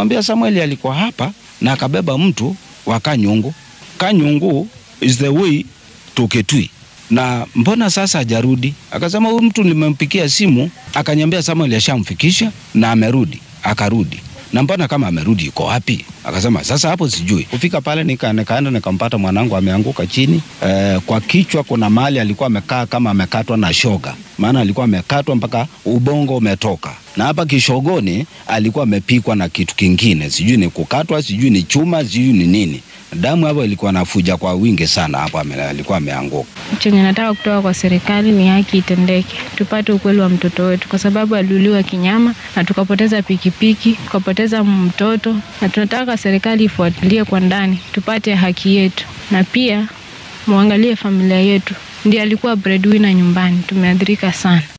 Nikamwambia Samuel alikuwa hapa na akabeba mtu wa Kanyungu. Kanyungu is the way to Kitui na mbona sasa hajarudi? Akasema huyu mtu nimempikia simu, akaniambia Samuel ashamfikisha na amerudi. Akarudi na mbona kama amerudi iko wapi? Akasema sasa hapo sijui. Kufika pale nika, nikaenda nikampata mwanangu ameanguka chini e, kwa kichwa kuna mahali alikuwa amekaa kama amekatwa na shoga, maana alikuwa amekatwa mpaka ubongo umetoka, na hapa kishogoni alikuwa amepikwa na kitu kingine, sijui ni kukatwa, sijui ni chuma, sijui ni nini. Damu hapo ilikuwa nafuja kwa wingi sana, hapo ame- alikuwa ameanguka. Chenye nataka kutoka kwa serikali ni haki itendeke, tupate ukweli wa mtoto wetu, kwa sababu aliuliwa kinyama na tukapoteza pikipiki, tukapoteza mtoto, na tunataka serikali ifuatilie kwa ndani, tupate haki yetu, na pia muangalie familia yetu. Ndiye alikuwa breadwinner nyumbani, tumeathirika sana.